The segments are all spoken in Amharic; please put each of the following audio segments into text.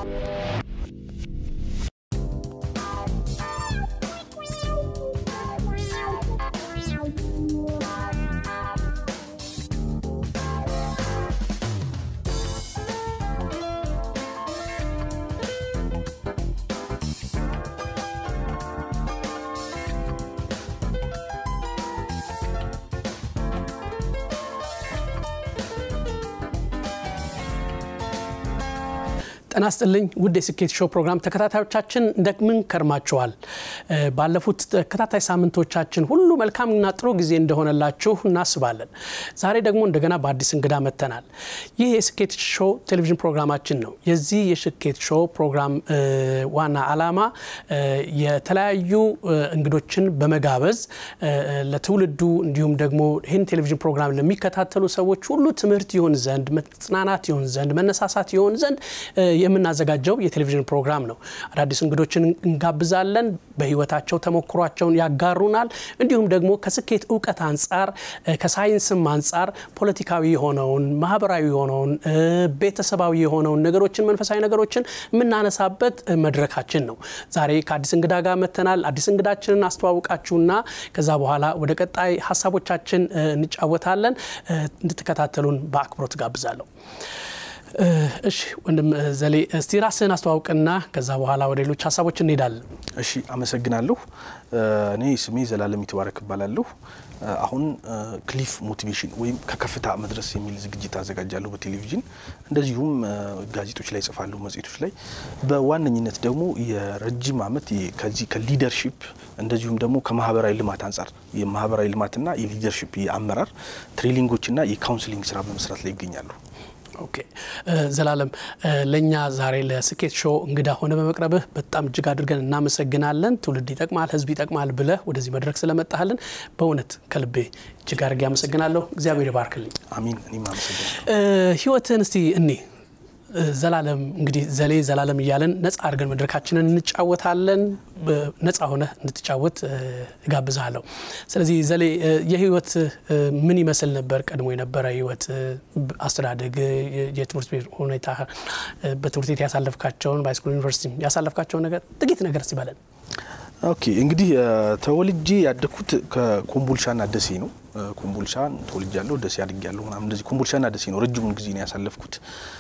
ጤና ይስጥልኝ ውድ የስኬት ሾው ፕሮግራም ተከታታዮቻችን እንደምን ከርማችኋል? ባለፉት ተከታታይ ሳምንቶቻችን ሁሉ መልካምና ጥሩ ጊዜ እንደሆነላችሁ እናስባለን። ዛሬ ደግሞ እንደገና በአዲስ እንግዳ መጥተናል። ይህ የስኬት ሾው ቴሌቪዥን ፕሮግራማችን ነው። የዚህ የስኬት ሾው ፕሮግራም ዋና ዓላማ የተለያዩ እንግዶችን በመጋበዝ ለትውልዱ እንዲሁም ደግሞ ይህን ቴሌቪዥን ፕሮግራም ለሚከታተሉ ሰዎች ሁሉ ትምህርት ይሆን ዘንድ መጽናናት ይሆን ዘንድ መነሳሳት ይሆን ዘንድ የምናዘጋጀው የቴሌቪዥን ፕሮግራም ነው። አዳዲስ እንግዶችን እንጋብዛለን። በህይወታቸው ተሞክሯቸውን ያጋሩናል። እንዲሁም ደግሞ ከስኬት እውቀት አንጻር ከሳይንስም አንጻር ፖለቲካዊ የሆነውን ማህበራዊ የሆነውን ቤተሰባዊ የሆነውን ነገሮችን መንፈሳዊ ነገሮችን የምናነሳበት መድረካችን ነው። ዛሬ ከአዲስ እንግዳ ጋር መተናል። አዲስ እንግዳችንን አስተዋውቃችሁና ከዛ በኋላ ወደ ቀጣይ ሀሳቦቻችን እንጫወታለን። እንድትከታተሉን በአክብሮት ጋብዛለሁ። እሺ ወንድም ዘሌ እስቲ ራስህን አስተዋውቅና ከዛ በኋላ ወደ ሌሎች ሀሳቦች እንሄዳለን። እሺ አመሰግናለሁ። እኔ ስሜ ዘላለም ይትባረክ እባላለሁ። አሁን ክሊፍ ሞቲቬሽን ወይም ከከፍታ መድረስ የሚል ዝግጅት አዘጋጃለሁ በቴሌቪዥን እንደዚሁም ጋዜጦች ላይ ጽፋለሁ፣ መጽሔቶች ላይ በዋነኝነት ደግሞ የረጅም ዓመት ከዚህ ከሊደርሺፕ እንደዚሁም ደግሞ ከማህበራዊ ልማት አንጻር የማህበራዊ ልማትና የሊደርሺፕ የአመራር ትሬኒንጎችና የካውንስሊንግ ስራ በመስራት ላይ ይገኛሉ። ኦኬ ዘላለም፣ ለእኛ ዛሬ ለስኬት ሾው እንግዳ ሆነ በመቅረብህ በጣም እጅግ አድርገን እናመሰግናለን። ትውልድ ይጠቅማል፣ ህዝብ ይጠቅማል ብለህ ወደዚህ መድረክ ስለመጣህልን በእውነት ከልቤ እጅግ አድርጌ አመሰግናለሁ። እግዚአብሔር ይባርክልኝ። አሚን። እኔም አመሰግናለሁ። ህይወትህን እስቲ እኔ ዘላለም እንግዲህ ዘሌ ዘላለም እያለን ነጻ አድርገን መድረካችንን እንጫወታለን። ነጻ ሆነ እንድትጫወት እጋብዝሃለሁ። ስለዚህ ዘሌ የህይወት ምን ይመስል ነበር? ቀድሞ የነበረ ህይወት፣ አስተዳደግ፣ የትምህርት ቤት ሁኔታ፣ በትምህርት ቤት ያሳለፍካቸውን በሃይስኩል ዩኒቨርሲቲ ያሳለፍካቸውን ነገር ጥቂት ነገር ሲበለን። ኦኬ እንግዲህ ተወልጄ ያደግኩት ከኮምቦልቻና ደሴ ነው። ኮምቦልቻን ተወልጃለሁ፣ ደሴ አድጌያለሁ ምናምን እንደዚህ ኮምቦልቻና ደሴ ነው ረጅሙን ጊዜ ነው ያሳለፍኩት።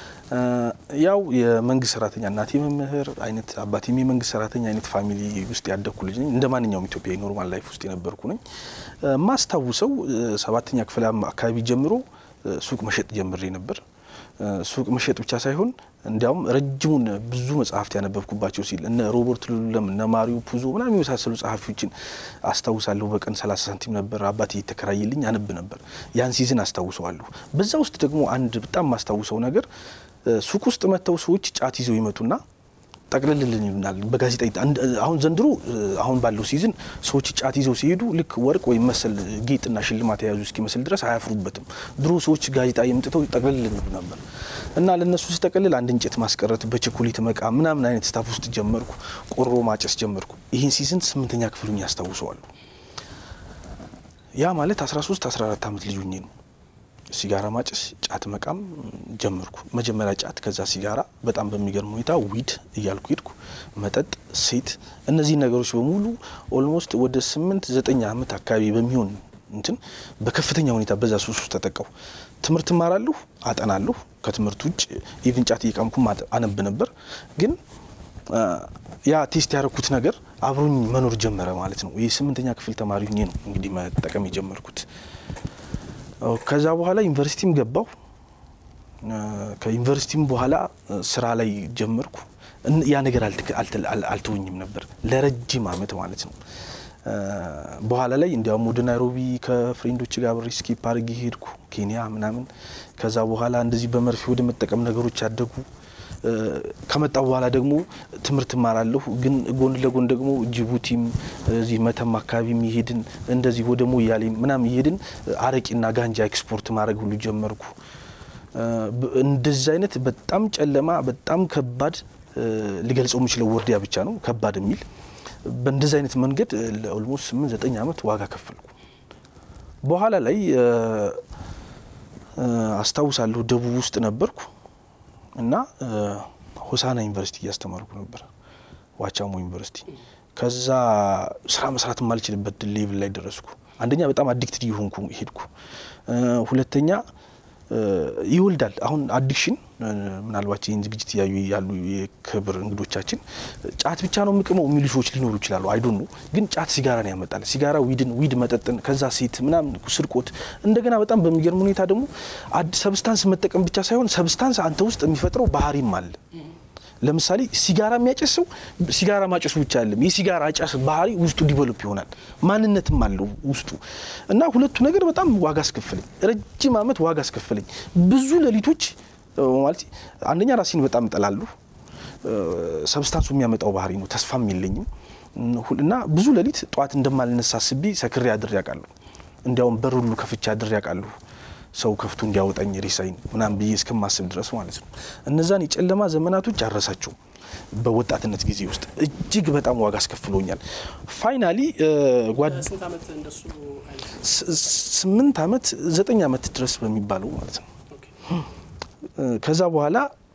ያው የመንግስት ሰራተኛ እናቴ መምህር አይነት አባቴም የመንግስት ሰራተኛ አይነት ፋሚሊ ውስጥ ያደግኩ ልጅ ነኝ። እንደ ማንኛውም ኢትዮጵያዊ ኖርማል ላይፍ ውስጥ የነበርኩ ነኝ። ማስታውሰው ሰባተኛ ክፍል አካባቢ ጀምሮ ሱቅ መሸጥ ጀምሬ ነበር። ሱቅ መሸጥ ብቻ ሳይሆን እንዲያውም ረጅሙን ብዙ መጽሐፍት ያነበብኩባቸው ሲል እነ ሮበርት ሉለም እነ ማሪዮ ፑዞ ምናምን የመሳሰሉ ጸሐፊዎችን አስታውሳለሁ። በቀን 30 ሳንቲም ነበር አባቴ የተከራየልኝ አነብ ነበር። ያን ሲዝን አስታውሰዋለሁ። በዛ ውስጥ ደግሞ አንድ በጣም ማስታውሰው ነገር ሱቅ ውስጥ መጥተው ሰዎች ጫት ይዘው ይመጡና ጠቅልልልን ይሉናል በጋዜጣ አሁን ዘንድሮ አሁን ባለው ሲዝን ሰዎች ጫት ይዘው ሲሄዱ ልክ ወርቅ ወይም መሰል ጌጥና ሽልማት የያዙ እስኪመስል ድረስ አያፍሩበትም። ድሮ ሰዎች ጋዜጣ የምጥተው ጠቅልልን ይሉ ነበር እና ለእነሱ ስጠቅልል አንድ እንጨት ማስቀረት በቸኮሌት መቃ ምናምን አይነት ስታፍ ውስጥ ጀመርኩ። ቆሮ ማጨስ ጀመርኩ። ይህን ሲዝን ስምንተኛ ክፍሉኝ ያስታውሰዋሉ። ያ ማለት 13 14 ዓመት ልጅ ሆኜ ነው። ሲጋራ ማጨስ፣ ጫት መቃም ጀመርኩ። መጀመሪያ ጫት፣ ከዛ ሲጋራ፣ በጣም በሚገርም ሁኔታ ዊድ እያልኩ ሄድኩ። መጠጥ፣ ሴት፣ እነዚህ ነገሮች በሙሉ ኦልሞስት ወደ ስምንት ዘጠኝ ዓመት አካባቢ በሚሆን እንትን በከፍተኛ ሁኔታ በዛ ሱስ ውስጥ ተጠቀው። ትምህርት እማራለሁ፣ አጠናለሁ። ከትምህርት ውጭ ኢቭን ጫት እየቃምኩም አነብ ነበር። ግን ያ ቴስት ያደረኩት ነገር አብሮኝ መኖር ጀመረ ማለት ነው። ይህ ስምንተኛ ክፍል ተማሪ ሁኜ ነው እንግዲህ መጠቀም የጀመርኩት። ከዛ በኋላ ዩኒቨርሲቲም ገባሁ። ከዩኒቨርሲቲም በኋላ ስራ ላይ ጀመርኩ። ያ ነገር አልተወኝም ነበር ለረጅም አመት ማለት ነው። በኋላ ላይ እንዲያውም ወደ ናይሮቢ ከፍሬንዶች ጋር ብሬ ስኬፕ አድርጌ ሄድኩ፣ ኬንያ ምናምን። ከዛ በኋላ እንደዚህ በመርፌ ወደ መጠቀም ነገሮች ያደጉ ከመጣ በኋላ ደግሞ ትምህርት እማራለሁ። ግን ጎን ለጎን ደግሞ ጅቡቲም እዚህ መተማ አካባቢ እየሄድን እንደዚህ ወደ ሞያሌ ምናምን እየሄድን አረቂና ጋንጃ ኤክስፖርት ማድረግ ሁሉ ጀመርኩ። እንደዚህ አይነት በጣም ጨለማ፣ በጣም ከባድ ሊገልጸው የምችለው ወርዲያ ብቻ ነው ከባድ የሚል በእንደዚህ አይነት መንገድ ለኦልሞስት ስምንት ዘጠኝ ዓመት ዋጋ ከፈልኩ። በኋላ ላይ አስታውሳለሁ ደቡብ ውስጥ ነበርኩ እና ሆሳና ዩኒቨርሲቲ እያስተማርኩ ነበር፣ ዋቻሞ ዩኒቨርሲቲ። ከዛ ስራ መስራት የማልችልበት ሌቭል ላይ ደረስኩ። አንደኛ በጣም አዲክትድ እየሆንኩ ሄድኩ። ሁለተኛ ይወልዳል። አሁን አዲክሽን ምናልባት ይህን ዝግጅት እያዩ ያሉ የክብር እንግዶቻችን ጫት ብቻ ነው የምቅመው የሚሉ ሰዎች ሊኖሩ ይችላሉ። አይዶን ነው ግን ጫት ሲጋራን ያመጣል። ሲጋራ ዊድን፣ ዊድ መጠጥን፣ ከዛ ሴት ምናምን ስርቆት። እንደገና በጣም በሚገርም ሁኔታ ደግሞ ሰብስታንስ መጠቀም ብቻ ሳይሆን ሰብስታንስ አንተ ውስጥ የሚፈጥረው ባህሪም አለ። ለምሳሌ ሲጋራ የሚያጨስ ሰው ሲጋራ ማጨሱ ብቻ አይደለም፣ የሲጋራ አጫስ ባህሪ ውስጡ ዲቨሎፕ ይሆናል። ማንነትም አለው ውስጡ እና ሁለቱ ነገር በጣም ዋጋ አስከፍለኝ፣ ረጅም ዓመት ዋጋ አስከፍለኝ። ብዙ ሌሊቶች ማለት አንደኛ ራሴን በጣም እጠላለሁ። ሰብስታንሱ የሚያመጣው ባህሪ ነው። ተስፋም የለኝም እና ብዙ ሌሊት ጠዋት እንደማልነሳ አስቤ ሰክሬ አድሬ ያውቃለሁ። እንዲያውም በር ሁሉ ከፍቼ አድሬ ያውቃለሁ። ሰው ከፍቶ እንዲያወጣኝ ሬሳይን ምናምን ብዬ እስከማስብ ድረስ ማለት ነው። እነዛን የጨለማ ዘመናቶች አረሳቸው። በወጣትነት ጊዜ ውስጥ እጅግ በጣም ዋጋ አስከፍሎኛል። ፋይናሊ ስምንት ዓመት ዘጠኝ ዓመት ድረስ በሚባለው ማለት ነው። ከዛ በኋላ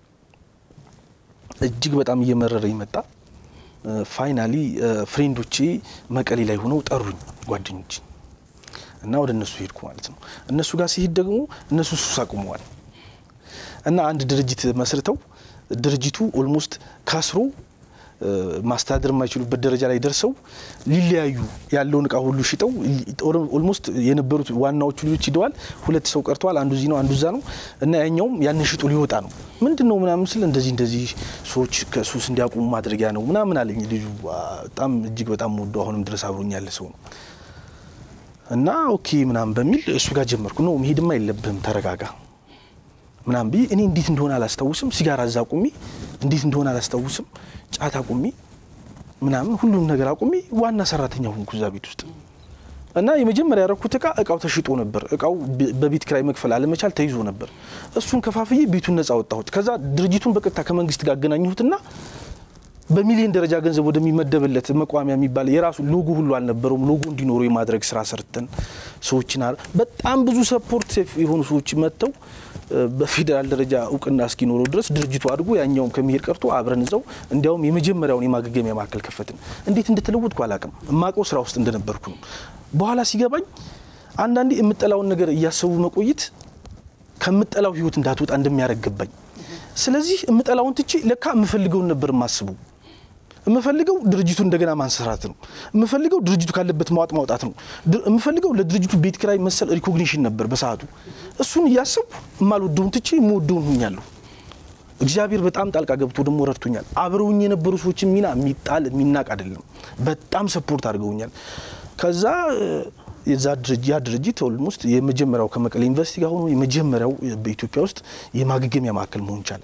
እጅግ በጣም እየመረረ ይመጣ። ፋይናሊ ፍሬንዶቼ መቀሌ ላይ ሆነው ጠሩኝ ጓደኞች እና ወደ እነሱ ሄድኩ ማለት ነው። እነሱ ጋር ሲሄድ ደግሞ እነሱ ሱስ አቁመዋል እና አንድ ድርጅት መስርተው ድርጅቱ ኦልሞስት ካስሮ ማስተዳደር የማይችሉበት ደረጃ ላይ ደርሰው ሊለያዩ ያለውን እቃ ሁሉ ሽጠው ኦልሞስት የነበሩት ዋናዎቹ ልጆች ሂደዋል። ሁለት ሰው ቀርተዋል። አንዱ እዚህ ነው፣ አንዱ እዛ ነው እና ያኛውም ያንን ሽጦ ሊወጣ ነው። ምንድን ነው ምናምን ስል እንደዚህ እንደዚህ ሰዎች ከሱስ እንዲያቆሙ ማድረጊያ ነው ምናምን አለኝ። ልጁ በጣም እጅግ በጣም ወዶ አሁንም ድረስ አብሮኝ ያለ ሰው ነው እና ኦኬ ምናምን በሚል እሱ ጋር ጀመርኩ። ነው መሄድማ የለብህም ተረጋጋ ምናምን ብዬ እኔ እንዴት እንደሆነ አላስታውስም። ሲጋራ እዛ አቁሚ፣ እንዴት እንደሆነ አላስታውስም። ጫት አቁሚ ምናምን ሁሉም ነገር አቁሚ፣ ዋና ሰራተኛ ሆንኩ እዛ ቤት ውስጥ እና የመጀመሪያ ያረኩት እቃ እቃው ተሽጦ ነበር። እቃው በቤት ኪራይ መክፈል አለመቻል ተይዞ ነበር። እሱን ከፋፍዬ ቤቱን ነጻ ወጣሁት። ከዛ ድርጅቱን በቀጥታ ከመንግስት ጋር አገናኘሁትና በሚሊዮን ደረጃ ገንዘብ ወደሚመደብለት መቋሚያ የሚባል የራሱ ሎጎ ሁሉ አልነበረውም። ሎጎ እንዲኖሩ የማድረግ ስራ ሰርተን ሰዎችን በጣም ብዙ ሰፖርት የሆኑ ሰዎች መጥተው በፌዴራል ደረጃ እውቅና እስኪኖረው ድረስ ድርጅቱ አድጎ ያኛውም ከመሄድ ቀርቶ አብረን እዛው እንዲያውም የመጀመሪያውን የማገገሚያ ማዕከል ከፈትን። እንዴት እንደተለወጥኩ አላውቅም። የማውቀው ስራ ውስጥ እንደነበርኩ ነው። በኋላ ሲገባኝ አንዳንዴ የምጠላውን ነገር እያሰቡ መቆየት ከምጠላው ህይወት እንዳትወጣ እንደሚያደርግ ገባኝ። ስለዚህ የምጠላውን ትቼ ለካ የምፈልገውን ነበር የማስበው። የምፈልገው ድርጅቱ እንደገና ማንሰራት ነው። የምፈልገው ድርጅቱ ካለበት ማዋጥ ማውጣት ነው። የምፈልገው ለድርጅቱ ቤት ኪራይ መሰል ሪኮግኒሽን ነበር በሰዓቱ። እሱን እያሰብኩ የማልወደውን ትቼ የምወደውን ሁኛለሁ። እግዚአብሔር በጣም ጣልቃ ገብቶ ደግሞ ረድቶኛል። አብረውኝ የነበሩ ሰዎችን ሚና የሚጣል የሚናቅ አይደለም። በጣም ሰፖርት አድርገውኛል። ከዛ የዛ ያ ድርጅት ኦልሞስት የመጀመሪያው ከመቀሌ ዩኒቨርሲቲ ጋር ሆኖ የመጀመሪያው በኢትዮጵያ ውስጥ የማገገሚያ ማዕከል መሆን ቻለ።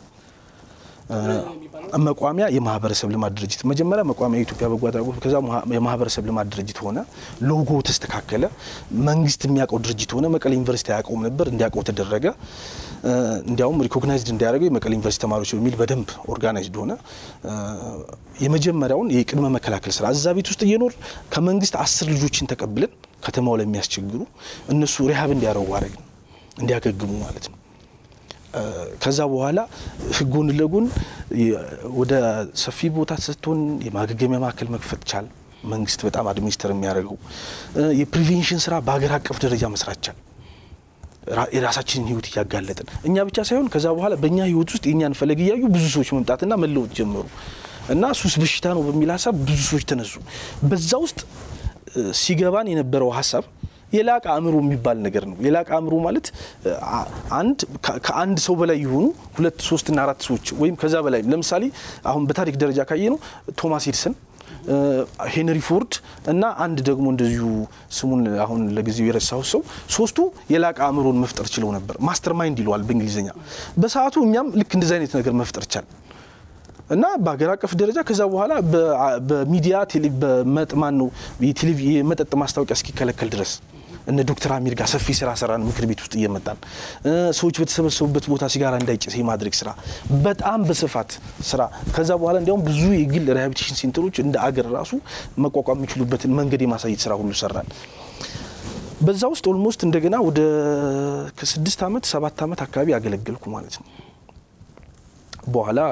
መቋሚያ የማህበረሰብ ልማት ድርጅት መጀመሪያ መቋሚያ የኢትዮጵያ በጎ አድራጎት ከዛ የማህበረሰብ ልማት ድርጅት ሆነ። ሎጎ ተስተካከለ። መንግስት የሚያውቀው ድርጅት ሆነ። መቀሌ ዩኒቨርሲቲ አያውቀውም ነበር፣ እንዲያውቀው ተደረገ። እንዲያውም ሪኮግናይዝድ እንዲያደርገው የመቀሌ ዩኒቨርሲቲ ተማሪዎች በሚል በደንብ ኦርጋናይዝድ ሆነ። የመጀመሪያውን የቅድመ መከላከል ስራ እዛ ቤት ውስጥ እየኖር ከመንግስት አስር ልጆችን ተቀብለን ከተማው ላይ የሚያስቸግሩ እነሱ ሪሀብ እንዲያረጉ አረግን፣ እንዲያገግሙ ማለት ነው። ከዛ በኋላ ጎን ለጎን ወደ ሰፊ ቦታ ስትሆን የማገገሚያ ማዕከል መክፈት ቻል። መንግስት በጣም አድሚኒስተር የሚያደርገው የፕሪቬንሽን ስራ በሀገር አቀፍ ደረጃ መስራት ቻል። የራሳችንን ህይወት እያጋለጥን እኛ ብቻ ሳይሆን ከዛ በኋላ በእኛ ህይወት ውስጥ የእኛን ፈለግ እያዩ ብዙ ሰዎች መምጣትና መለወጥ ጀመሩ እና ሱስ በሽታ ነው በሚል ሀሳብ ብዙ ሰዎች ተነሱ። በዛ ውስጥ ሲገባን የነበረው ሀሳብ የላቀ አእምሮ የሚባል ነገር ነው። የላቀ አእምሮ ማለት አንድ ከአንድ ሰው በላይ የሆኑ ሁለት ሶስትና አራት ሰዎች ወይም ከዛ በላይ ለምሳሌ አሁን በታሪክ ደረጃ ካየ ነው ቶማስ ኤድሰን፣ ሄንሪ ፎርድ እና አንድ ደግሞ እንደዚሁ ስሙን አሁን ለጊዜው የረሳሁት ሰው ሶስቱ የላቀ አእምሮን መፍጠር ችለው ነበር። ማስተር ማይንድ ይለዋል በእንግሊዝኛ። በሰዓቱ እኛም ልክ እንደዚህ አይነት ነገር መፍጠር ቻል እና በሀገር አቀፍ ደረጃ ከዛ በኋላ በሚዲያ በመጥማን ነው የመጠጥ ማስታወቂያ እስኪከለከል ድረስ እነ ዶክተር አሚር ጋር ሰፊ ስራ ሰራን። ምክር ቤት ውስጥ እየመጣን ሰዎች በተሰበሰቡበት ቦታ ሲጋራ እንዳይጨስ የማድረግ ስራ በጣም በስፋት ስራ። ከዛ በኋላ እንዲያውም ብዙ የግል ሪሃቢሊቴሽን ሴንተሮች እንደ አገር ራሱ መቋቋም የሚችሉበትን መንገድ የማሳየት ስራ ሁሉ ሰራን። በዛ ውስጥ ኦልሞስት እንደገና ወደ ከስድስት ዓመት ሰባት ዓመት አካባቢ ያገለገልኩ ማለት ነው። በኋላ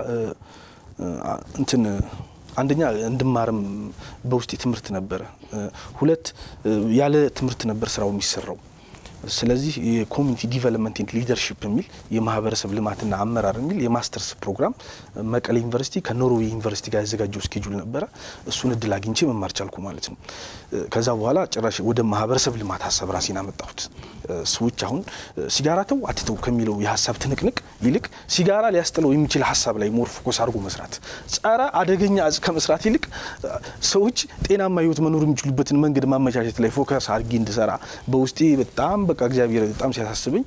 እንትን አንደኛ እንድማርም በውስጤ ትምህርት ነበረ። ሁለት ያለ ትምህርት ነበር ስራው የሚሰራው። ስለዚህ የኮሚኒቲ ዲቨሎፕመንት ኤንድ ሊደርሺፕ የሚል የማህበረሰብ ልማትና አመራር የሚል የማስተርስ ፕሮግራም መቀሌ ዩኒቨርሲቲ ከኖርዌይ ዩኒቨርሲቲ ጋር ያዘጋጀው ስኬጁል ነበረ። እሱን እድል አግኝቼ መማር ቻልኩ ማለት ነው። ከዛ በኋላ ጭራሽ ወደ ማህበረሰብ ልማት ሀሳብ ራሴን አመጣሁት። ሰዎች አሁን ሲጋራ ተው አትተው ከሚለው የሀሳብ ትንቅንቅ ይልቅ ሲጋራ ሊያስጥለው የሚችል ሀሳብ ላይ ሞር ፎከስ አድርጎ መስራት፣ ጸረ አደገኛ እጽ ከመስራት ይልቅ ሰዎች ጤናማ ህይወት መኖር የሚችሉበትን መንገድ ማመቻቸት ላይ ፎከስ አድርጌ እንድሰራ በውስጤ በጣም በቃ እግዚአብሔር በጣም ሲያሳስበኝ፣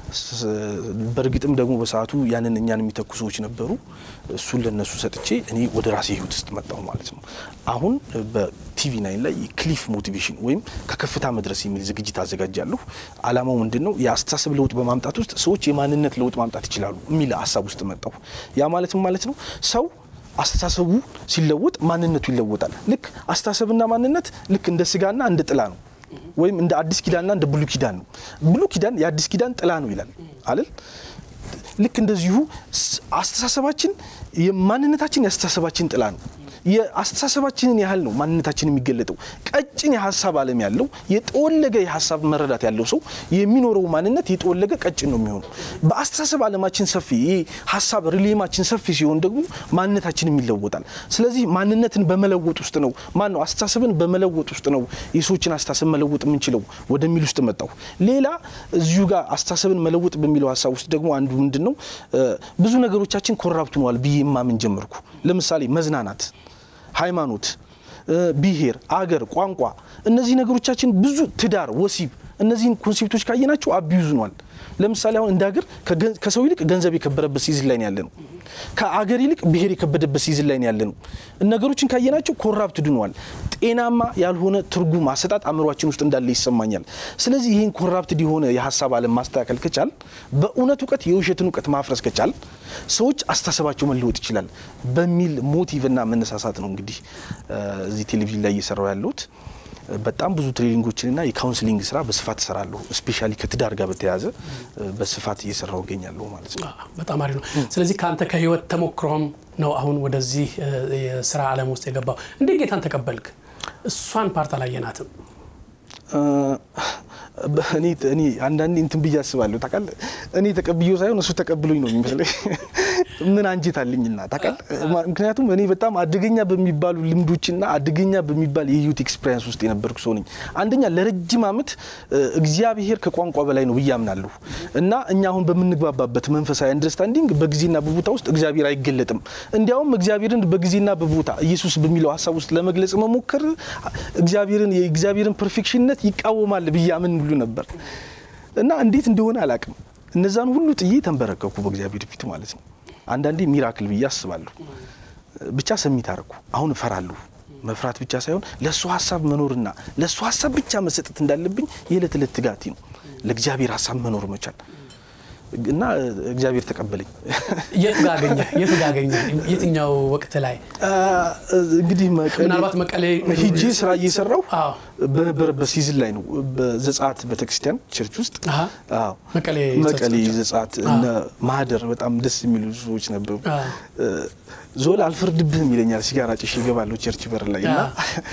በእርግጥም ደግሞ በሰዓቱ ያንን እኛን የሚተኩ ሰዎች ነበሩ። እሱን ለነሱ ሰጥቼ እኔ ወደ ራሴ ህይወት ውስጥ መጣሁ ማለት ነው። አሁን በቲቪ ናይን ላይ ክሊፍ ሞቲቬሽን ወይም ከከፍታ መድረስ የሚል ዝግጅት አዘጋጃለሁ። አላማው ምንድን ነው? የአስተሳሰብ ለውጥ በማምጣት ውስጥ ሰዎች የማንነት ለውጥ ማምጣት ይችላሉ የሚል ሀሳብ ውስጥ መጣሁ። ያ ማለት ማለት ነው ሰው አስተሳሰቡ ሲለወጥ ማንነቱ ይለወጣል። ልክ አስተሳሰብና ማንነት ልክ እንደ ስጋና እንደ ጥላ ነው ወይም እንደ አዲስ ኪዳንና እንደ ብሉ ኪዳን ነው። ብሉ ኪዳን የአዲስ ኪዳን ጥላ ነው ይላል አይደል? ልክ እንደዚሁ አስተሳሰባችን የማንነታችን የአስተሳሰባችን ጥላ ነው። የአስተሳሰባችንን ያህል ነው ማንነታችን የሚገለጠው። ቀጭን የሀሳብ ዓለም ያለው የጠወለገ የሀሳብ መረዳት ያለው ሰው የሚኖረው ማንነት የጠወለገ ቀጭን ነው የሚሆነው። በአስተሳሰብ ዓለማችን ሰፊ ይህ ሀሳብ ሪሌማችን ሰፊ ሲሆን ደግሞ ማንነታችንም ይለወጣል። ስለዚህ ማንነትን በመለወጥ ውስጥ ነው ማን ነው አስተሳሰብን በመለወጥ ውስጥ ነው የሰዎችን አስተሳሰብ መለወጥ የምንችለው ወደሚል ውስጥ መጣሁ። ሌላ እዚሁ ጋር አስተሳሰብን መለወጥ በሚለው ሀሳብ ውስጥ ደግሞ አንዱ ምንድን ነው ብዙ ነገሮቻችን ኮራፕት ሆነዋል ብዬ ማምን ጀመርኩ። ለምሳሌ መዝናናት ሃይማኖት፣ ብሔር፣ አገር፣ ቋንቋ እነዚህ ነገሮቻችን ብዙ ትዳር፣ ወሲብ እነዚህን ኮንሴፕቶች ካየናቸው አቢዩዝ ኗል። ለምሳሌ አሁን እንደ ሀገር ከሰው ይልቅ ገንዘብ የከበረበት ሲዝን ላይ ያለ ነው። ከአገር ይልቅ ብሔር የከበደበት ሲዝን ላይ ያለ ነው። ነገሮችን ካየናቸው ኮራፕት ድኗል። ጤናማ ያልሆነ ትርጉም አሰጣጥ አእምሯችን ውስጥ እንዳለ ይሰማኛል። ስለዚህ ይህን ኮራፕትድ የሆነ የሀሳብ ዓለም ማስተካከል ከቻል፣ በእውነት እውቀት የውሸትን እውቀት ማፍረስ ከቻል ሰዎች አስተሳሰባቸው መለወጥ ይችላል በሚል ሞቲቭና መነሳሳት ነው እንግዲህ እዚህ ቴሌቪዥን ላይ እየሰራው ያለሁት። በጣም ብዙ ትሬኒንጎችንና የካውንስሊንግ ስራ በስፋት እሰራለሁ። ስፔሻሊ ከትዳር ጋር በተያያዘ በስፋት እየሰራው እገኛለሁ ማለት ነው። በጣም አሪፍ ነው። ስለዚህ ከአንተ ከህይወት ተሞክሮም ነው አሁን ወደዚህ የስራ ዓለም ውስጥ የገባው። እንዴት ጌታን ተቀበልክ? እሷን ፓርት አላየናትም። እኔ አንዳንዴ እንትን ብዬ አስባለሁ ታውቃለህ። እኔ ተቀብዬው ሳይሆን እሱ ተቀብሎኝ ነው የሚመስለኝ። ምን አንጀት አለኝና ታውቃለህ። ምክንያቱም እኔ በጣም አደገኛ በሚባሉ ልምዶችና አደገኛ በሚባል የህይወት ኤክስፔሪንስ ውስጥ የነበርኩ ሰው ነኝ። አንደኛ ለረጅም ዓመት እግዚአብሔር ከቋንቋ በላይ ነው ብዬ አምናለሁ እና እኛ አሁን በምንግባባበት መንፈሳዊ አንደርስታንዲንግ በጊዜና በቦታ ውስጥ እግዚአብሔር አይገለጥም። እንዲያውም እግዚአብሔርን በጊዜና በቦታ ኢየሱስ በሚለው ሀሳብ ውስጥ ለመግለጽ መሞከር እግዚአብሔርን የእግዚአብሔርን ፐርፌክሽንነት ይቃወማል ብዬ አምን ሁሉ ነበር እና እንዴት እንደሆነ አላቅም። እነዛን ሁሉ ጥዬ ተንበረከኩ በእግዚአብሔር ፊት ማለት ነው። አንዳንዴ ሚራክል ብዬ አስባለሁ። ብቻ ሰሚት አረኩ። አሁን እፈራለሁ። መፍራት ብቻ ሳይሆን ለእሱ ሀሳብ መኖርና ለእሱ ሀሳብ ብቻ መሰጠት እንዳለብኝ የዕለት ዕለት ትጋቴ ነው። ለእግዚአብሔር ሀሳብ መኖር መቻል እና እግዚአብሔር ተቀበለኝ። የት ጋ አገኘህ? የት ጋ አገኘህ? የትኛው ወቅት ላይ? እንግዲህ ምናልባት መቀሌ ሂጄ ስራ እየሰራሁ አዎ። በነበረበት ሲዝን ላይ ነው። በዘጸአት ቤተክርስቲያን ቸርች ውስጥ አሀ። አዎ፣ መቀሌ መቀሌ ዘጸአት እነ ማህደር በጣም ደስ የሚሉ ሰዎች ነበሩ። ዞል አልፈርድብህም ይለኛል። ሲጋራ ጭሼ እገባለሁ ቸርች በር ላይ እና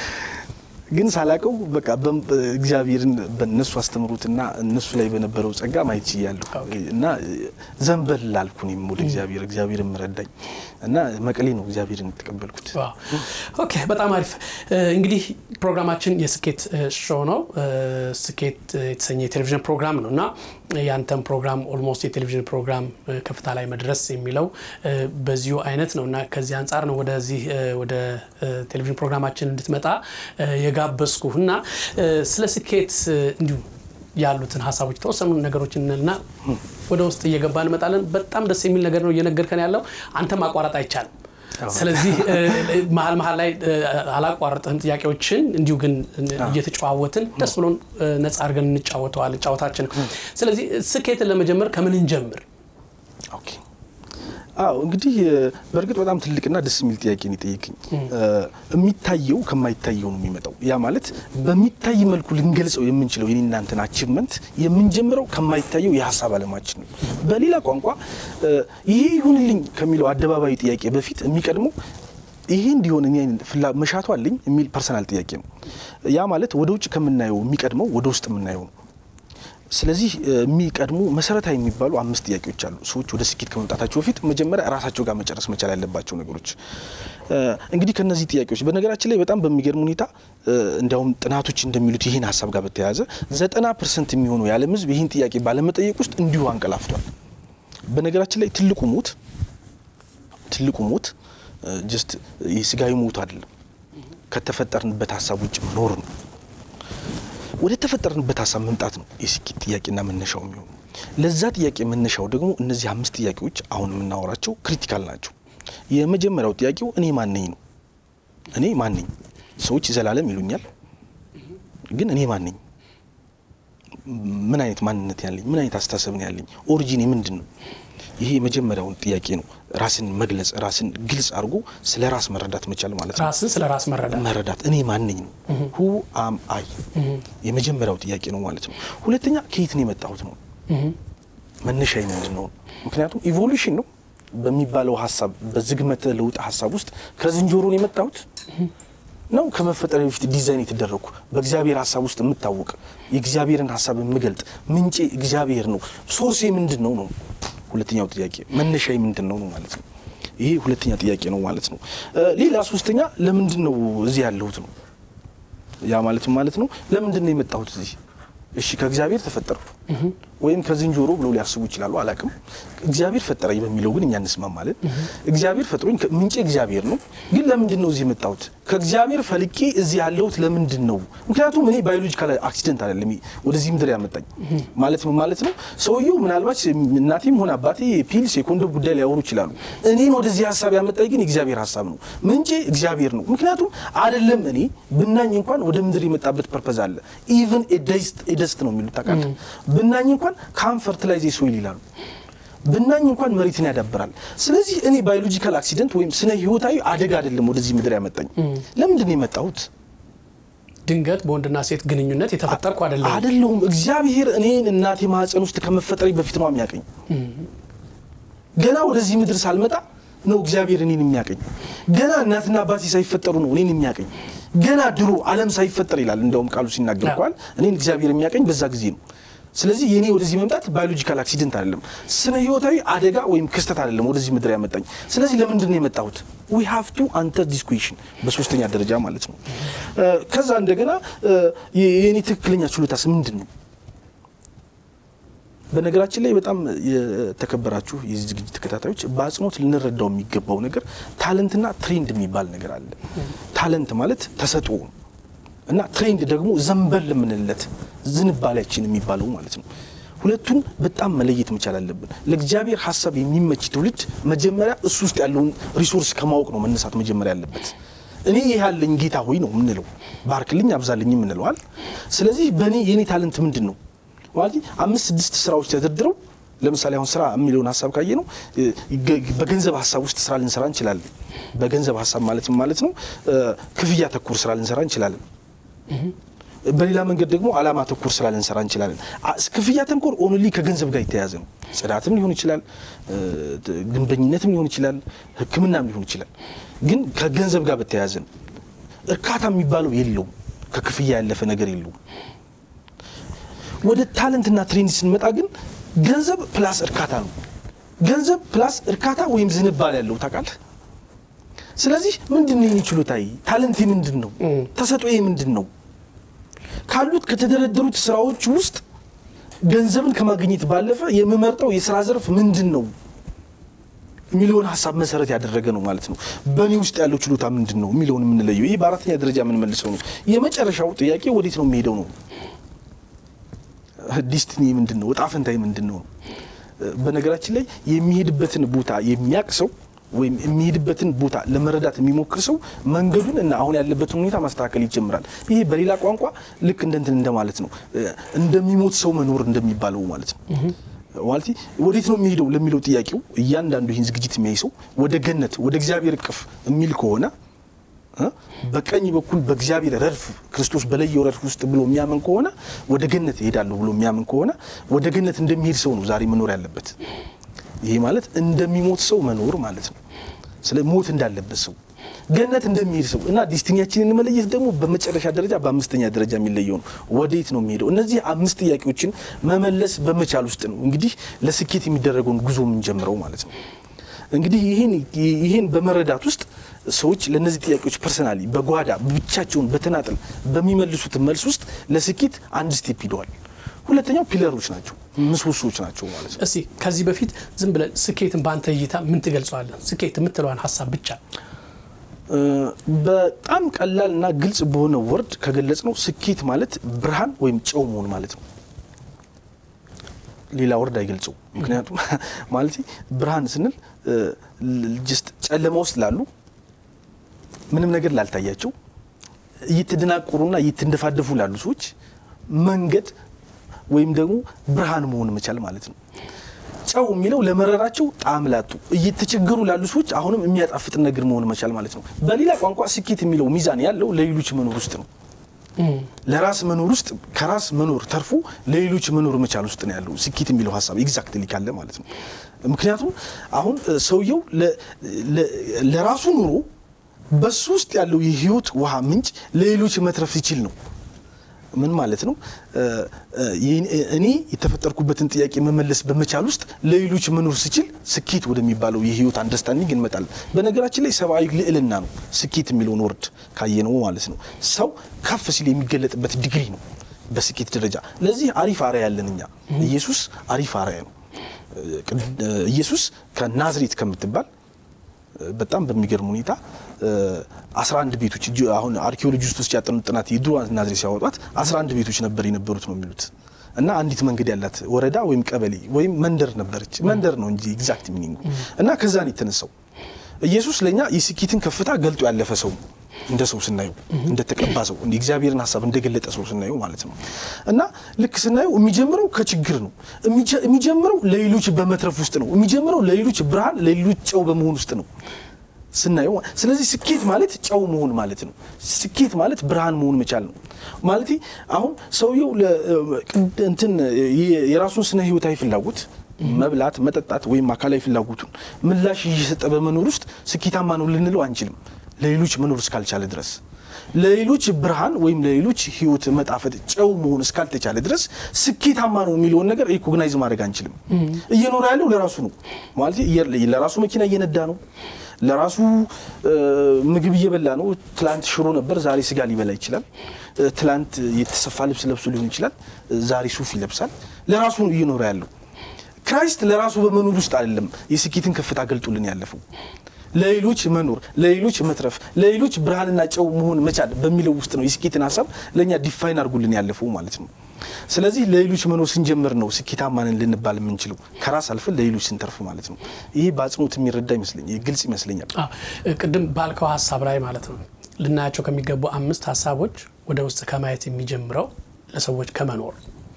ግን ሳላቀው በቃ እግዚአብሔርን በእነሱ አስተምሮትና እነሱ ላይ በነበረው ጸጋ ማየት ችያለሁ እና ዘንበል ላልኩ እኔም ወደ እግዚአብሔር እግዚአብሔርም ረዳኝ እና መቀሌ ነው እግዚአብሔርን የተቀበልኩት። ዋው። ኦኬ በጣም አሪፍ እንግዲህ ፕሮግራማችን የስኬት ሾው ነው ስኬት የተሰኘ የቴሌቪዥን ፕሮግራም ነው እና ያንተን ፕሮግራም ኦልሞስት የቴሌቪዥን ፕሮግራም ከፍታ ላይ መድረስ የሚለው በዚሁ አይነት ነው እና ከዚህ አንጻር ነው ወደዚህ ወደ ቴሌቪዥን ፕሮግራማችን እንድትመጣ የጋበዝኩህ እና ስለ ስኬት እንዲሁ ያሉትን ሀሳቦች የተወሰኑ ነገሮችን እና ወደ ውስጥ እየገባ እንመጣለን። በጣም ደስ የሚል ነገር ነው እየነገርከን ያለው። አንተ ማቋረጥ አይቻልም። ስለዚህ መሀል መሀል ላይ አላቋርጥህም ጥያቄዎችን እንዲሁ ግን እየተጨዋወትን ደስ ብሎን ነጻ አድርገን እንጫወተዋል ጫወታችን። ስለዚህ ስኬትን ለመጀመር ከምን እንጀምር? ኦኬ አዎ እንግዲህ በእርግጥ በጣም ትልቅና ደስ የሚል ጥያቄ ነው የጠየቅኝ። የሚታየው ከማይታየው ነው የሚመጣው። ያ ማለት በሚታይ መልኩ ልንገልጸው የምንችለው የኔ እናንተን አቺቭመንት የምንጀምረው ከማይታየው የሀሳብ አለማችን ነው። በሌላ ቋንቋ ይሄ ይሁንልኝ ከሚለው አደባባይ ጥያቄ በፊት የሚቀድመው ይሄ እንዲሆን እኔ ፍላ መሻቱ አለኝ የሚል ፐርሰናል ጥያቄ ነው። ያ ማለት ወደ ውጭ ከምናየው የሚቀድመው ወደ ውስጥ የምናየው ነው። ስለዚህ የሚቀድሙ መሰረታዊ የሚባሉ አምስት ጥያቄዎች አሉ። ሰዎች ወደ ስኬት ከመምጣታቸው በፊት መጀመሪያ ራሳቸው ጋር መጨረስ መቻል ያለባቸው ነገሮች። እንግዲህ ከነዚህ ጥያቄዎች በነገራችን ላይ በጣም በሚገርም ሁኔታ እንዲያውም ጥናቶች እንደሚሉት ይህን ሀሳብ ጋር በተያያዘ ዘጠና ፐርሰንት የሚሆኑ የዓለም ሕዝብ ይህን ጥያቄ ባለመጠየቅ ውስጥ እንዲሁ አንቀላፍቷል። በነገራችን ላይ ትልቁ ሞት ትልቁ ሞት ጀስት የስጋዊ ሞት አይደለም፣ ከተፈጠርንበት ሀሳብ ውጭ መኖር ነው። ወደ ተፈጠርንበት ሀሳብ መምጣት ነው የስኬት ጥያቄና መነሻው የሚሆኑ። ለዛ ጥያቄ መነሻው ደግሞ እነዚህ አምስት ጥያቄዎች አሁን የምናወራቸው ክሪቲካል ናቸው። የመጀመሪያው ጥያቄው እኔ ማን ነኝ ነው። እኔ ማን ነኝ? ሰዎች ዘላለም ይሉኛል፣ ግን እኔ ማን ነኝ? ምን አይነት ማንነት ያለኝ፣ ምን አይነት አስተሳሰብ ነው ያለኝ? ኦሪጂኔ ምንድን ነው? ይሄ የመጀመሪያውን ጥያቄ ነው። ራስን መግለጽ፣ ራስን ግልጽ አድርጎ ስለ ራስ መረዳት መቻል ማለት ነው። ራስን ስለ ራስ መረዳት መረዳት እኔ ማን ነኝ ነው። ሁ አም አይ የመጀመሪያው ጥያቄ ነው ማለት ነው። ሁለተኛ ከየት ነው የመጣሁት ነው። መነሻዬ ምንድን ነው? ምክንያቱም ኢቮሉሽን ነው በሚባለው ሀሳብ በዝግመተ ለውጥ ሀሳብ ውስጥ ከዝንጀሮ ነው የመጣሁት ነው ከመፈጠር በፊት ዲዛይን የተደረግኩ በእግዚአብሔር ሀሳብ ውስጥ የምታወቅ የእግዚአብሔርን ሀሳብ የምገልጥ ምንጬ እግዚአብሔር ነው። ሶርሴ ምንድን ነው ነው ሁለተኛው ጥያቄ መነሻዬ ምንድን ነው ነው ማለት ነው። ይሄ ሁለተኛ ጥያቄ ነው ማለት ነው። ሌላ ሶስተኛ ለምንድን ነው እዚህ ያለሁት ነው። ያ ማለትም ማለት ነው ለምንድን ነው የመጣሁት እዚህ? እሺ ከእግዚአብሔር ተፈጠርኩ ወይም ከዝንጀሮ ብለው ሊያስቡ ይችላሉ፣ አላቅም። እግዚአብሔር ፈጠረኝ በሚለው ግን እኛ እንስማማለን። እግዚአብሔር ፈጥሮኝ ምንጭ እግዚአብሔር ነው። ግን ለምንድን ነው እዚህ የመጣሁት? ከእግዚአብሔር ፈልቄ እዚህ ያለሁት ለምንድን ነው? ምክንያቱም እኔ ባዮሎጂካል አክሲደንት አይደለም ወደዚህ ምድር ያመጣኝ ማለት ነው ማለት ነው። ሰውየው ምናልባት እናቴም ሆነ አባቴ ፒልስ የኮንዶም ጉዳይ ሊያወሩ ይችላሉ። እኔን ወደዚህ ሀሳብ ያመጣኝ ግን የእግዚአብሔር ሀሳብ ነው። ምንጭ እግዚአብሔር ነው። ምክንያቱም አይደለም እኔ ብናኝ እንኳን ወደ ምድር የመጣበት ፐርፐዝ አለ። ኢቨን ደስት ነው የሚሉት ታውቃለህ። ብናኝ እንኳን ካም ፈርትላይዝ ሶይል ይላሉ። ብናኝ እንኳን መሬትን ያዳብራል። ስለዚህ እኔ ባዮሎጂካል አክሲደንት ወይም ስነ ህይወታዊ አደጋ አይደለም ወደዚህ ምድር ያመጣኝ። ለምንድን ነው የመጣሁት? ድንገት በወንድና ሴት ግንኙነት የተፈጠርኩ አይደለም አይደለሁም። እግዚአብሔር እኔን እናቴ ማህፀን ውስጥ ከመፈጠሬ በፊት ነው የሚያቀኝ። ገና ወደዚህ ምድር ሳልመጣ ነው እግዚአብሔር እኔን የሚያቀኝ። ገና እናትና አባቴ ሳይፈጠሩ ነው እኔን የሚያቀኝ። ገና ድሮ ዓለም ሳይፈጠር ይላል እንደውም ቃሉ ሲናገር እንኳን እኔን እግዚአብሔር የሚያቀኝ በዛ ጊዜ ነው። ስለዚህ የኔ ወደዚህ መምጣት ባዮሎጂካል አክሲደንት አይደለም፣ ስነ ህይወታዊ አደጋ ወይም ክስተት አይደለም ወደዚህ ምድር ያመጣኝ። ስለዚህ ለምንድን ነው የመጣሁት? ዊ ሃቭ ቱ አንተር ዲስ ኩዌሽን በሶስተኛ ደረጃ ማለት ነው። ከዛ እንደገና የኔ ትክክለኛ ችሎታስ ምንድን ነው? በነገራችን ላይ በጣም የተከበራችሁ የዚህ ዝግጅት ተከታታዮች በአጽንኦት ልንረዳው የሚገባው ነገር ታለንትና ትሬንድ የሚባል ነገር አለ። ታለንት ማለት ተሰጥኦ እና ትሬንድ ደግሞ ዘንበል የምንለት ዝንባሌያችን የሚባለው ማለት ነው። ሁለቱን በጣም መለየት መቻል አለብን። ለእግዚአብሔር ሀሳብ የሚመች ትውልድ መጀመሪያ እሱ ውስጥ ያለውን ሪሶርስ ከማወቅ ነው መነሳት መጀመሪያ ያለበት። እኔ ይህ ያለኝ ጌታ ሆይ ነው የምንለው፣ ባርክልኝ አብዛልኝ የምንለዋል። ስለዚህ በእኔ የእኔ ታለንት ምንድን ነው ማለት አምስት ስድስት ስራዎች ተደርድረው ለምሳሌ አሁን ስራ የሚለውን ሀሳብ ካየ ነው በገንዘብ ሀሳብ ውስጥ ስራ ልንሰራ እንችላለን። በገንዘብ ሀሳብ ማለትም ማለት ነው ክፍያ ተኮር ስራ ልንሰራ እንችላለን። በሌላ መንገድ ደግሞ አላማ ተኮር ስራ ልንሰራ እንችላለን። ክፍያ ተንኮር ኦንሊ ከገንዘብ ጋር የተያያዘ ነው። ጽዳትም ሊሆን ይችላል፣ ግንበኝነትም ሊሆን ይችላል፣ ሕክምናም ሊሆን ይችላል። ግን ከገንዘብ ጋር በተያያዘ ነው። እርካታ የሚባለው የለውም። ከክፍያ ያለፈ ነገር የለውም። ወደ ታለንትና ትሬንድ ስንመጣ ግን ገንዘብ ፕላስ እርካታ ነው። ገንዘብ ፕላስ እርካታ ወይም ዝንባል ያለው ታውቃለህ። ስለዚህ ምንድን ነው የኔ ችሎታዬ? ታለንቴ ምንድን ነው? ተሰጥኦዬ ምንድን ነው? ካሉት ከተደረደሩት ስራዎች ውስጥ ገንዘብን ከማግኘት ባለፈ የምመርጠው የስራ ዘርፍ ምንድን ነው የሚለውን ሀሳብ መሰረት ያደረገ ነው ማለት ነው። በእኔ ውስጥ ያለው ችሎታ ምንድን ነው የሚለውን የምንለየው ይህ በአራተኛ ደረጃ የምንመልሰው ነው። የመጨረሻው ጥያቄ ወዴት ነው የሚሄደው ነው። ዲስትኒ ምንድን ነው? እጣ ፈንታዬ ምንድን ነው? በነገራችን ላይ የሚሄድበትን ቦታ የሚያውቅ ሰው ወይም የሚሄድበትን ቦታ ለመረዳት የሚሞክር ሰው መንገዱን እና አሁን ያለበትን ሁኔታ ማስተካከል ይጀምራል። ይሄ በሌላ ቋንቋ ልክ እንደንትን እንደማለት ነው፣ እንደሚሞት ሰው መኖር እንደሚባለው ማለት ነው። ማለት ወዴት ነው የሚሄደው ለሚለው ጥያቄው እያንዳንዱ ይህን ዝግጅት የሚያይ ሰው ወደ ገነት ወደ እግዚአብሔር እቅፍ የሚል ከሆነ በቀኝ በኩል በእግዚአብሔር ረድፍ ክርስቶስ በለየው ረድፍ ውስጥ ብሎ የሚያምን ከሆነ ወደ ገነት እሄዳለሁ ብሎ የሚያምን ከሆነ ወደ ገነት እንደሚሄድ ሰው ነው ዛሬ መኖር ያለበት። ይሄ ማለት እንደሚሞት ሰው መኖር ማለት ነው። ስለ ሞት እንዳለበት ሰው ገነት እንደሚሄድ ሰው እና ዲስቲኒያችንን መለየት ደግሞ በመጨረሻ ደረጃ በአምስተኛ ደረጃ የሚለየው ነው። ወዴት ነው የሚሄደው? እነዚህ አምስት ጥያቄዎችን መመለስ በመቻል ውስጥ ነው እንግዲህ ለስኬት የሚደረገውን ጉዞ የምንጀምረው ማለት ነው። እንግዲህ ይህን በመረዳት ውስጥ ሰዎች ለእነዚህ ጥያቄዎች ፐርሰናሊ በጓዳ ብቻቸውን በተናጠል በሚመልሱት መልስ ውስጥ ለስኬት አንድ ስቴፕ ሂደዋል። ሁለተኛው ፒለሮች ናቸው፣ ምሰሶዎች ናቸው ማለት ነው። እስቲ ከዚህ በፊት ዝም ብለን ስኬትን በአንተ እይታ ምን ትገልጸዋለን? ስኬት የምትለዋን ሀሳብ ብቻ በጣም ቀላል እና ግልጽ በሆነ ወርድ ከገለጽ ነው ስኬት ማለት ብርሃን ወይም ጨው መሆን ማለት ነው። ሌላ ወርድ አይገልጸው። ምክንያቱም ማለት ብርሃን ስንል ጅስት ጨለማ ውስጥ ላሉ ምንም ነገር ላልታያቸው እየተደናቆሩና እየተንደፋደፉ ላሉ ሰዎች መንገድ ወይም ደግሞ ብርሃን መሆን መቻል ማለት ነው። ጨው የሚለው ለመረራቸው ጣዕም ላጡ እየተቸገሩ ላሉ ሰዎች አሁንም የሚያጣፍጥ ነገር መሆን መቻል ማለት ነው። በሌላ ቋንቋ ስኬት የሚለው ሚዛን ያለው ለሌሎች መኖር ውስጥ ነው። ለራስ መኖር ውስጥ ከራስ መኖር ተርፎ ለሌሎች መኖር መቻል ውስጥ ነው ያለው ስኬት የሚለው ሀሳብ ኤግዛክትሊ ካለ ማለት ነው። ምክንያቱም አሁን ሰውየው ለራሱ ኑሮ በሱ ውስጥ ያለው የህይወት ውሃ ምንጭ ለሌሎች መትረፍ ይችል ነው። ምን ማለት ነው? እኔ የተፈጠርኩበትን ጥያቄ መመለስ በመቻል ውስጥ ለሌሎች መኖር ስችል ስኬት ወደሚባለው የህይወት አንደርስታንዲንግ እንመጣለን። በነገራችን ላይ ሰብአዊ ልዕልና ነው ስኬት የሚለውን ወርድ ካየነው ማለት ነው። ሰው ከፍ ሲል የሚገለጥበት ዲግሪ ነው በስኬት ደረጃ። ለዚህ አሪፍ አርአያ ያለን እኛ። ኢየሱስ አሪፍ አርአያ ነው። ኢየሱስ ከናዝሬት ከምትባል በጣም በሚገርም ሁኔታ 11 ቤቶች አሁን አርኪኦሎጂስቶች ያጠኑት ጥናት የድሮ ናዝሬት ሲያወጧት 11 ቤቶች ነበር የነበሩት ነው የሚሉት እና አንዲት መንገድ ያላት ወረዳ ወይም ቀበሌ ወይም መንደር ነበረች። መንደር ነው እንጂ ኤግዛክት ሚኒንጉ እና ከዛ ነው የተነሳው። ኢየሱስ ለእኛ የስኬትን ከፍታ ገልጦ ያለፈ ሰው እንደ ሰው ስናየው እንደተቀባ ሰው እንደ እግዚአብሔርን ሀሳብ እንደገለጠ ሰው ስናየው ማለት ነው። እና ልክ ስናየው የሚጀምረው ከችግር ነው። የሚጀምረው ለሌሎች በመትረፍ ውስጥ ነው። የሚጀምረው ለሌሎች ብርሃን፣ ለሌሎች ጨው በመሆን ውስጥ ነው ስናየው። ስለዚህ ስኬት ማለት ጨው መሆን ማለት ነው። ስኬት ማለት ብርሃን መሆን መቻል ነው ማለት አሁን ሰውየው እንትን የራሱን ስነ ህይወታዊ ፍላጎት መብላት፣ መጠጣት ወይም አካላዊ ፍላጎቱን ምላሽ እየሰጠ በመኖር ውስጥ ስኬታማ ነው ልንለው አንችልም። ለሌሎች መኖር እስካልቻለ ድረስ ለሌሎች ብርሃን ወይም ለሌሎች ህይወት መጣፈጥ ጨው መሆን እስካልተቻለ ድረስ ስኬታማ ነው የሚለውን ነገር ሪኮግናይዝ ማድረግ አንችልም። እየኖረ ያለው ለራሱ ነው ማለት ለራሱ መኪና እየነዳ ነው። ለራሱ ምግብ እየበላ ነው። ትላንት ሽሮ ነበር፣ ዛሬ ስጋ ሊበላ ይችላል። ትላንት የተሰፋ ልብስ ለብሶ ሊሆን ይችላል፣ ዛሬ ሱፍ ይለብሳል። ለራሱ ነው እየኖረ ያለው። ክራይስት ለራሱ በመኖር ውስጥ አይደለም የስኬትን ከፍታ ገልጦልን ያለፈው ለሌሎች መኖር፣ ለሌሎች መትረፍ፣ ለሌሎች ብርሃንና ጨው መሆን መቻል በሚለው ውስጥ ነው የስኬትን ሀሳብ ለእኛ ዲፋይን አድርጉልን ያለፈው ማለት ነው። ስለዚህ ለሌሎች መኖር ስንጀምር ነው ስኬታማንን ልንባል የምንችለው ከራስ አልፈን ለሌሎች ስንተርፍ ማለት ነው። ይሄ በአጽንኦት የሚረዳ ይመስለኛል፣ ግልጽ ይመስለኛል። ቅድም ባልከው ሀሳብ ላይ ማለት ነው ልናያቸው ከሚገቡ አምስት ሀሳቦች ወደ ውስጥ ከማየት የሚጀምረው ለሰዎች ከመኖር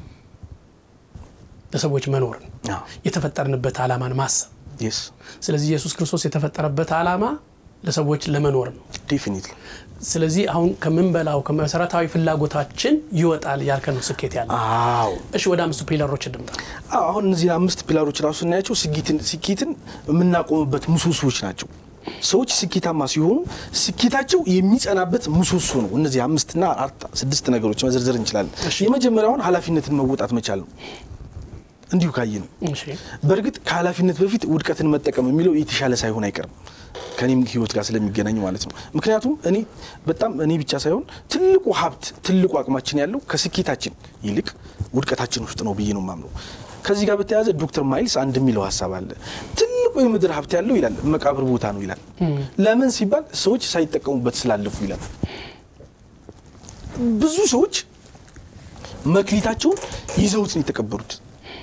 ለሰዎች መኖርን የተፈጠርንበት ዓላማን ማሰብ ስለዚህ ኢየሱስ ክርስቶስ የተፈጠረበት ዓላማ ለሰዎች ለመኖር ነው። ዴፊኒትሊ። ስለዚህ አሁን ከምንበላው ከመሰረታዊ ፍላጎታችን ይወጣል ያልከን ነው ስኬት ያለ። አዎ። እሺ ወደ አምስቱ ፒለሮች እንምጣ። አሁን እነዚህ አምስት ፒላሮች ራሱ ስናያቸው ስኬትን የምናቆምበት ምሰሶዎች ናቸው። ሰዎች ስኬታማ ሲሆኑ ስኬታቸው የሚጸናበት ምሰሶ ነው። እነዚህ አምስትና አራት ስድስት ነገሮች መዘርዘር እንችላለን። የመጀመሪያውን ኃላፊነትን መወጣት መቻል ነው። እንዲሁ ካየ ነው። በእርግጥ ከኃላፊነት በፊት ውድቀትን መጠቀም የሚለው የተሻለ ሳይሆን አይቀርም ከኔም ህይወት ጋር ስለሚገናኝ ማለት ነው። ምክንያቱም እኔ በጣም እኔ ብቻ ሳይሆን ትልቁ ሀብት ትልቁ አቅማችን ያለው ከስኬታችን ይልቅ ውድቀታችን ውስጥ ነው ብዬ ነው የማምነው። ከዚህ ጋር በተያያዘ ዶክተር ማይልስ አንድ የሚለው ሀሳብ አለ። ትልቁ የምድር ሀብት ያለው ይላል መቃብር ቦታ ነው ይላል። ለምን ሲባል ሰዎች ሳይጠቀሙበት ስላለፉ ይላል። ብዙ ሰዎች መክሊታቸውን ይዘውት ነው የተቀበሩት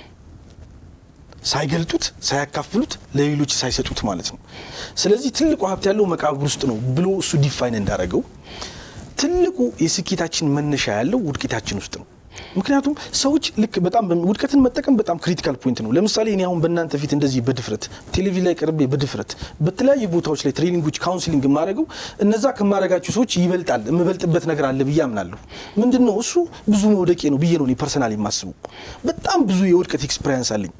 ሳይገልጡት ሳያካፍሉት ለሌሎች ሳይሰጡት ማለት ነው። ስለዚህ ትልቁ ሀብት ያለው መቃብር ውስጥ ነው ብሎ እሱ ዲፋይን እንዳደረገው ትልቁ የስኬታችን መነሻ ያለው ውድቀታችን ውስጥ ነው። ምክንያቱም ሰዎች ልክ በጣም ውድቀትን መጠቀም በጣም ክሪቲካል ፖይንት ነው። ለምሳሌ እኔ አሁን በእናንተ ፊት እንደዚህ በድፍረት ቴሌቪዥን ላይ ቀርቤ በድፍረት በተለያዩ ቦታዎች ላይ ትሬኒንጎች፣ ካውንስሊንግ የማደርገው እነዛ ከማደርጋቸው ሰዎች ይበልጣል የምበልጥበት ነገር አለ ብዬ አምናለሁ። ምንድን ነው እሱ ብዙ መውደቄ ነው ብዬ ነው እኔ ፐርሰናል የማስበው። በጣም ብዙ የውድቀት ኤክስፔሪንስ አለኝ።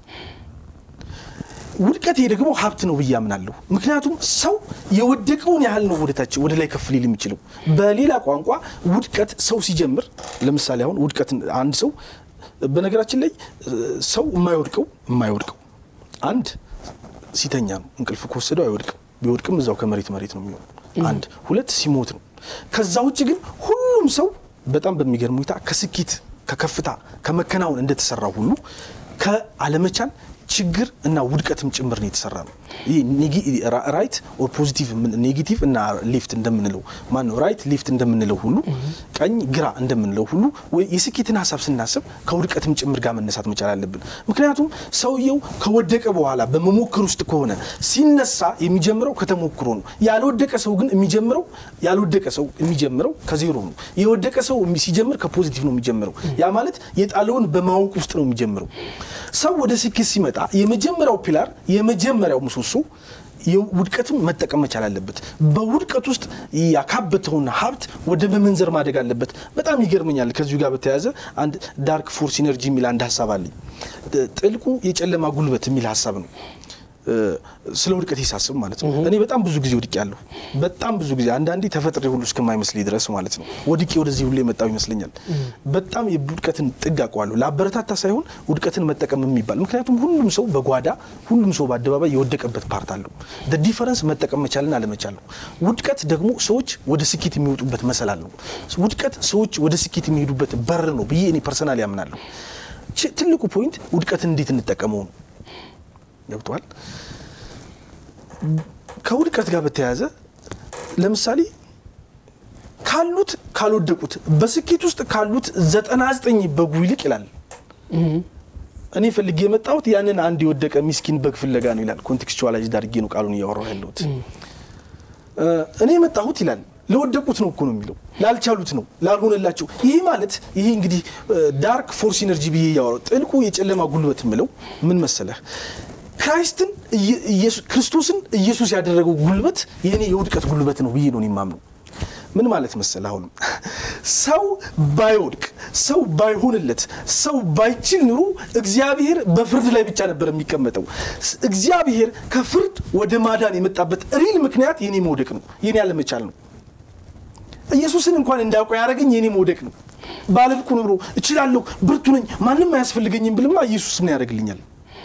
ውድቀቴ ደግሞ ሀብት ነው ብዬ አምናለሁ። ምክንያቱም ሰው የወደቀውን ያህል ነው ወደታች ወደ ላይ ከፍ ሊል የሚችለው። በሌላ ቋንቋ ውድቀት ሰው ሲጀምር ለምሳሌ አሁን ውድቀት አንድ ሰው በነገራችን ላይ ሰው የማይወድቀው የማይወድቀው አንድ ሲተኛ ነው። እንቅልፍ ከወሰደው አይወድቅም። ቢወድቅም እዛው ከመሬት መሬት ነው የሚሆነው። አንድ ሁለት ሲሞት ነው። ከዛ ውጭ ግን ሁሉም ሰው በጣም በሚገርም ሁኔታ ከስኬት ከከፍታ ከመከናወን እንደተሰራ ሁሉ ከአለመቻል ችግር እና ውድቀትም ጭምር ነው የተሰራ ነው። ይህ ራይት ኦር ፖዚቲቭ ኔጌቲቭ እና ሌፍት እንደምንለው ማን ነው ራይት ሌፍት እንደምንለው ሁሉ ቀኝ ግራ እንደምንለው ሁሉ ወይ የስኬትን ሀሳብ ስናስብ ከውድቀትም ጭምር ጋር መነሳት መቻል አለብን። ምክንያቱም ሰውየው ከወደቀ በኋላ በመሞክር ውስጥ ከሆነ ሲነሳ የሚጀምረው ከተሞክሮ ነው። ያልወደቀ ሰው ግን የሚጀምረው ያልወደቀ ሰው የሚጀምረው ከዜሮ ነው። የወደቀ ሰው ሲጀምር ከፖዚቲቭ ነው የሚጀምረው። ያ ማለት የጣለውን በማወቅ ውስጥ ነው የሚጀምረው። ሰው ወደ ስኬት ሲመጣ የመጀመሪያው ፒላር የመጀመሪያው ምሰሶ ውድቀትን መጠቀም መቻል አለበት። በውድቀት ውስጥ ያካበተውን ሀብት ወደ መመንዘር ማደግ አለበት። በጣም ይገርመኛል። ከዚሁ ጋር በተያያዘ አንድ ዳርክ ፎርስ ኢነርጂ የሚል አንድ ሀሳብ አለኝ። ጥልቁ የጨለማ ጉልበት የሚል ሀሳብ ነው። ስለ ውድቀት ሳስብ ማለት ነው። እኔ በጣም ብዙ ጊዜ ወድቄ ያለሁ በጣም ብዙ ጊዜ አንዳንዴ ተፈጥሬ ሁሉ እስከማይመስለኝ ድረስ ማለት ነው ወድቄ ወደዚህ ሁሉ የመጣው ይመስለኛል። በጣም የውድቀትን ጥግ አውቀዋለሁ። ለአበረታታ ሳይሆን ውድቀትን መጠቀም የሚባል ምክንያቱም ሁሉም ሰው በጓዳ ሁሉም ሰው በአደባባይ የወደቀበት ፓርት አለው። ዲፈረንስ መጠቀም መቻልን አለመቻል ነው። ውድቀት ደግሞ ሰዎች ወደ ስኬት የሚወጡበት መሰላል ነው። ውድቀት ሰዎች ወደ ስኬት የሚሄዱበት በር ነው ብዬ እኔ ፐርሰናል ያምናለሁ። ትልቁ ፖይንት ውድቀትን እንዴት እንጠቀመው ነው። ገብቷል። ከውድቀት ጋር በተያያዘ ለምሳሌ ካሉት ካልወደቁት በስኬት ውስጥ ካሉት ዘጠና ዘጠኝ በጉ ይልቅ ይላል። እኔ ፈልጌ የመጣሁት ያንን አንድ የወደቀ ሚስኪን በግ ፍለጋ ነው ይላል። ኮንቴክስቹዋላይዝድ አድርጌ ነው ቃሉን እያወራሁ ያለሁት። እኔ የመጣሁት ይላል ለወደቁት ነው እኮ ነው የሚለው፣ ላልቻሉት ነው፣ ላልሆነላቸው። ይሄ ማለት ይሄ እንግዲህ ዳርክ ፎርስ ኢነርጂ ብዬ እያወራሁ ጥልቁ የጨለማ ጉልበት የምለው ምን መሰለህ ክራይስትን ክርስቶስን ኢየሱስ ያደረገው ጉልበት የእኔ የውድቀት ጉልበት ነው ብዬ ነው የማምነው። ምን ማለት መሰል አሁንም ሰው ባይወድቅ ሰው ባይሆንለት ሰው ባይችል ኑሮ እግዚአብሔር በፍርድ ላይ ብቻ ነበር የሚቀመጠው። እግዚአብሔር ከፍርድ ወደ ማዳን የመጣበት ሪል ምክንያት የኔ መውደቅ ነው፣ የኔ አለመቻል ነው። ኢየሱስን እንኳን እንዳውቀው ያደረገኝ የኔ መውደቅ ነው። ባለብቁ ኑሮ እችላለሁ፣ ብርቱ ነኝ፣ ማንም አያስፈልገኝም ብልማ ኢየሱስ ምን ያደርግልኛል?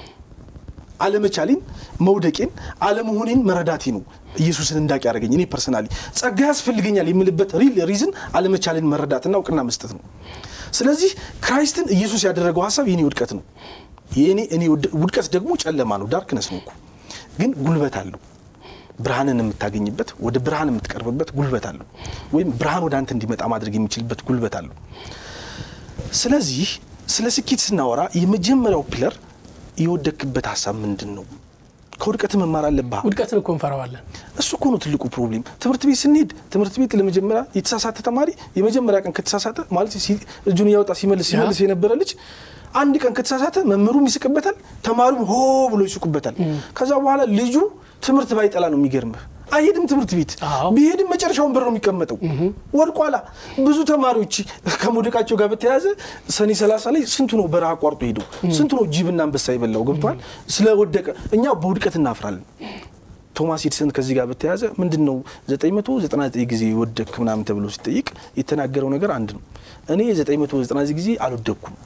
አለመቻሌን መውደቄን አለመሆኔን መረዳቴ ነው ኢየሱስን እንዳቅ ያደረገኝ። እኔ ፐርሰናሊ ጸጋ ያስፈልገኛል የምልበት ሪል ሪዝን አለመቻሌን መረዳትና እውቅና መስጠት ነው። ስለዚህ ክራይስትን ኢየሱስ ያደረገው ሀሳብ የኔ ውድቀት ነው። የኔ እኔ ውድቀት ደግሞ ጨለማ ነው፣ ዳርክነስ ነው እኮ ግን ጉልበት አለው። ብርሃንን የምታገኝበት ወደ ብርሃን የምትቀርብበት ጉልበት አለው። ወይም ብርሃን ወደ አንተ እንዲመጣ ማድረግ የሚችልበት ጉልበት አለው። ስለዚህ ስለ ስኬት ስናወራ የመጀመሪያው ፒለር የወደክበት ሀሳብ ምንድን ነው? ከውድቀት መማር አለብህ። ውድቀትን እኮ እንፈራዋለን። እሱ እኮ ነው ትልቁ ፕሮብሌም። ትምህርት ቤት ስንሄድ ትምህርት ቤት ለመጀመሪያ የተሳሳተ ተማሪ የመጀመሪያ ቀን ከተሳሳተ ማለት እጁን እያወጣ ሲመልስ ሲመልስ የነበረ ልጅ አንድ ቀን ከተሳሳተ መምህሩም ይስቅበታል፣ ተማሪውም ሆ ብሎ ይስቁበታል። ከዛ በኋላ ልጁ ትምህርት ባይጠላ ነው የሚገርምህ አይሄድም ትምህርት ቤት ቢሄድም መጨረሻውን በር ነው የሚቀመጠው። ወድቋላ። ብዙ ተማሪዎች ከመውደቃቸው ጋር በተያያዘ ሰኔ ሰላሳ ላይ ስንቱ ነው በረሃ አቋርጦ ሄደው ስንቱ ነው ጅብና አንበሳ የበላው ገብቷል። ስለወደቀ እኛ በውድቀት እናፍራለን። ቶማስ ኤዲሰን ከዚህ ጋር በተያያዘ ምንድን ነው 999 ጊዜ ወደክ ምናምን ተብሎ ሲጠይቅ የተናገረው ነገር አንድ ነው። እኔ 999 ጊዜ አልወደኩም፣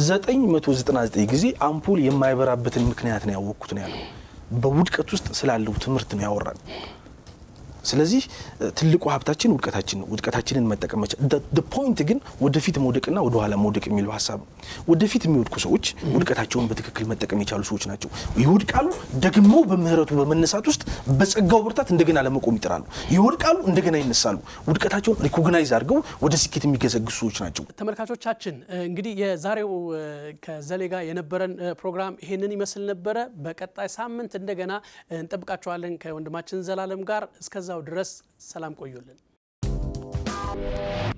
999 ጊዜ አምፖል የማይበራበትን ምክንያት ነው ያወቅኩት ነው ያለው። በውድቀት ውስጥ ስላለው ትምህርት ነው ያወራል። ስለዚህ ትልቁ ሀብታችን ውድቀታችን ነው። ውድቀታችንን መጠቀም መቻል። ፖይንት ግን ወደፊት መውደቅና ወደኋላ መውደቅ የሚለው ሀሳብ ነው። ወደፊት የሚወድቁ ሰዎች ውድቀታቸውን በትክክል መጠቀም የቻሉ ሰዎች ናቸው። ይወድቃሉ፣ ደግሞ በምህረቱ በመነሳት ውስጥ በጸጋው ብርታት እንደገና ለመቆም ይጥራሉ። ይወድቃሉ፣ እንደገና ይነሳሉ። ውድቀታቸውን ሪኮግናይዝ አድርገው ወደ ስኬት የሚገሰግሱ ሰዎች ናቸው። ተመልካቾቻችን እንግዲህ የዛሬው ከዘሌ ጋር የነበረን ፕሮግራም ይሄንን ይመስል ነበረ። በቀጣይ ሳምንት እንደገና እንጠብቃቸዋለን ከወንድማችን ዘላለም ጋር እስከዛ ድረስ ሰላም ቆዩልን።